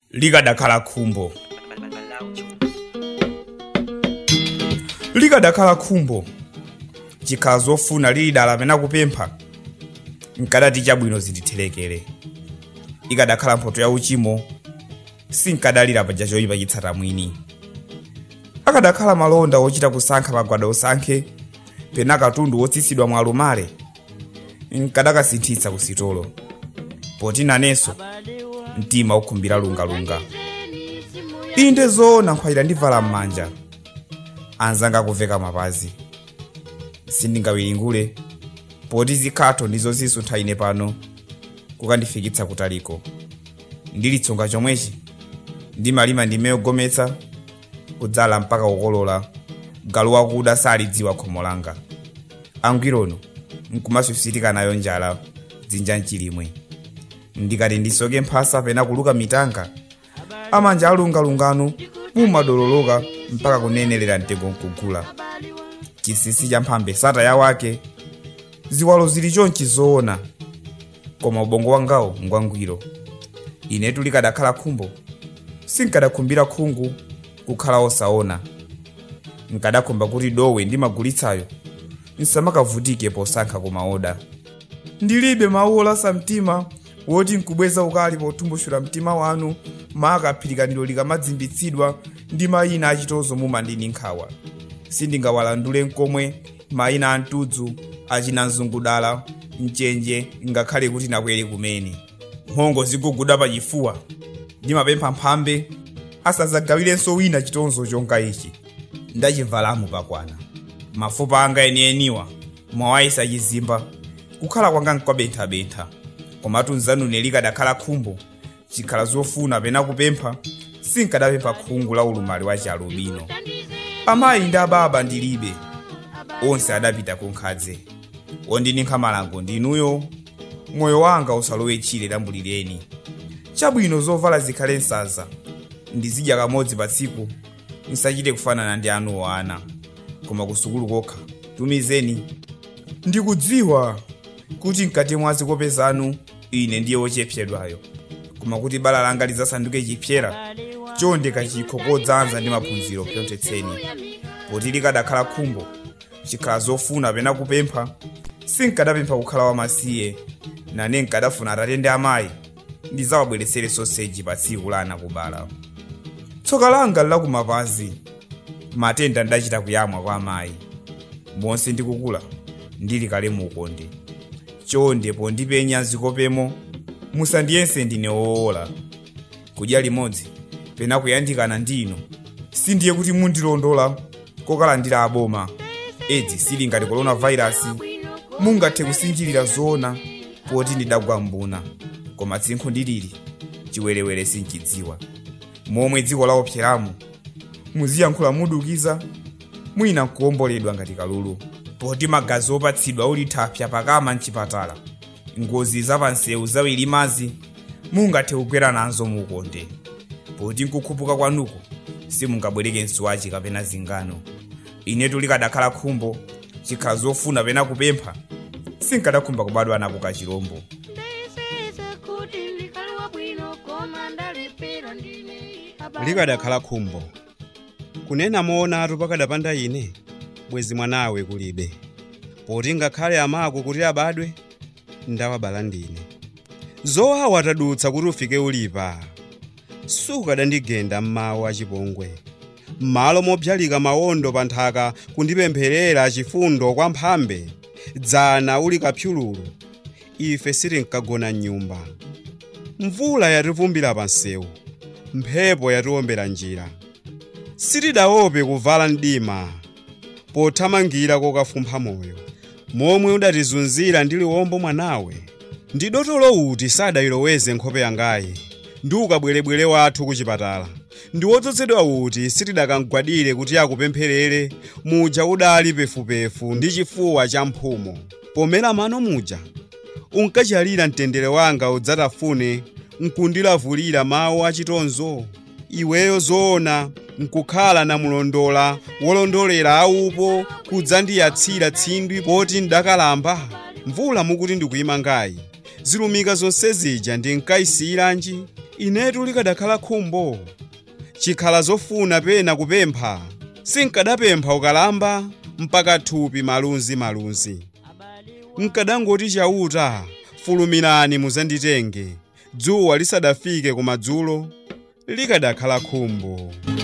likadakhala khumbo likadakhala khumbo chikhala zofuna lili dala pena kupempha nkadati chabwino zindithelekere ikadakhala mphotho ya uchimo sinkadalira paja choyipa chitsata mwini akadakhala malonda ochita kusankha magwada osankhe pena katundu wotsitsidwa mwa alumale nkadakasinthitsa kusitolo poti nanenso mtima ukhumbira lungalunga inde zoona nkhwayira ndivala m'manja anzanga kuveka mapazi sindingawiringule poti zikhatho ndizo zisuntha ine pano kukandifikitsa kutaliko ndilitsonga chomwechi ndimalima ndime yogometsa kudzala mpaka kukolola galu wakuda salidziwa khomo langa angwirono nkumasusitika nayo njala dzinja mchilimwe ndikati ndisoke mphasa pena kuluka mitanga amanja alungalungano mumadololoka mpaka kunenelera mtengo nkugula chisisi cha mphambe sata ya wake ziwalo zili chonchi zoona koma ubongo wangawo ngwangwiro inetu likadakhala khumbo sinkadakhumbira khungu kukhala osaona nkadakhumba kuti dowe ndimagulitsayo nsamakavutike posankha kumaoda ndilibe mawu olasa mtima woti nkubweza ukali potumbushula mtima wanu maka phirikaniro likamadzimbitsidwa ndi mayina achitozo mumandini nkhawa sindingawalandule nkomwe mayina a mtudzu achina mzungudala mchenje ngakhale kuti nakwere kumene mphongo ziguguda pachifuwa ndimapempha mphambe asadzagawilenso wina chitonzo chonga ichi ndachivalamu pakwana mafupa anga enieniwa mwawayisa chizimba kukhala kwanga nkwabenthabentha komatu nzanune likadakhala khumbo chikhala zofuna pena kupempha sinkadapempha khungu la ulumali wa chialubino amayi ndi ababa ndilibe onse adapita kunkhadze ondinikha malango ndinuyo moyo wanga usalowe tchire lambulireni chabwino zovala zikhale nsanza ndizidya kamodzi pa tsiku nsachite kufanana ndi anuwo ana koma kusukulu kokha tumizeni ndikudziwa kuti mkati mwa zikope zanu ine ndiye wochepsedwayo koma kuti bala langa lidzasanduke chipyera chonde kachikho kodzanza ndi maphunziro pyonthetseni poti likadakhala khumbo chikhala zofuna pena kupempha sinkadapempha kukhala wamasiye nane nkadafuna atate ndi amayi ndizawabweretsere soseji pa tsiku la ana kubala tsoka langa lakumapazi matenda ndachita kuyamwa kwa amayi monse ndikukula ndili kale muukonde chonde pondipenya zikopemo musandiyense ndine woola kudya limodzi pena kuyandikana ndino sindiye kuti mundilondola kokalandira aboma edzi sili ngati coronavirus mungathe kusinjirira zoona poti ndidagwa mbuna koma tsinkhu ndilili chiwerewere sinchidziwa momwe dziko laopseramo muziyankhula mudukiza mwina nkuwomboledwa ngati kalulu poti magazi opatsidwa uli thapya pakama mchipatala ngozi zapansewu zawiri mazi mungathe kugwera nazo muukonde poti nkukhupuka kwanuko simungabwereke msuwachi kapena zingano inetu likadakhala khumbo chikhala zofuna pena kupempha sinkadakhumba kubadwa nako kachilombo likadakhala khumbo kunena moonatu pakadapanda ine bwezi mwanawe kulibe poti ngakhale amako kuti abadwe ndawabala ndine zowawa tadutsa kuti ufike ulipa sukadandigenda mmawu achipongwe m'malo mobzalika mawondo pa nthaka kundipempherera chifundo kwa mphambe dzana uli kapyululu ife sitinkagona m'nyumba mvula yativumbira pa nsewu mphepo yatiwombera njira sitidaope kuvala mdima pothamangira kokafumpha moyo momwe udatizunzira ndi liwombo mwanawe ndi dotolo uti sadayiloweze nkhope yangayi ndi ukabwerebwere wathu kuchipatala ndi wodzozedwa uti sitidakangwadire kuti akupempherere muja udali pefupefu ndi chifuwa cha mphumo pomera mano muja unkachalira mtendere wanga udzatafune nkundilavulira mawu achitonzo iweyo zoona nkukhala namulondola wolondolera aupo kudzandiyatsira tsindwi poti ndakalamba mvula mukuti ndikuyima ngayi zilumika zonse zija ndinkayisiyiranji inetu likadakhala khumbo chikhala zofuna pena kupempha sinkadapempha ukalamba mpaka thupi malunzi malunzi nkadangoti chauta fulumirani muzanditenge dzuwa lisadafike kumadzulo likadakhala khumbo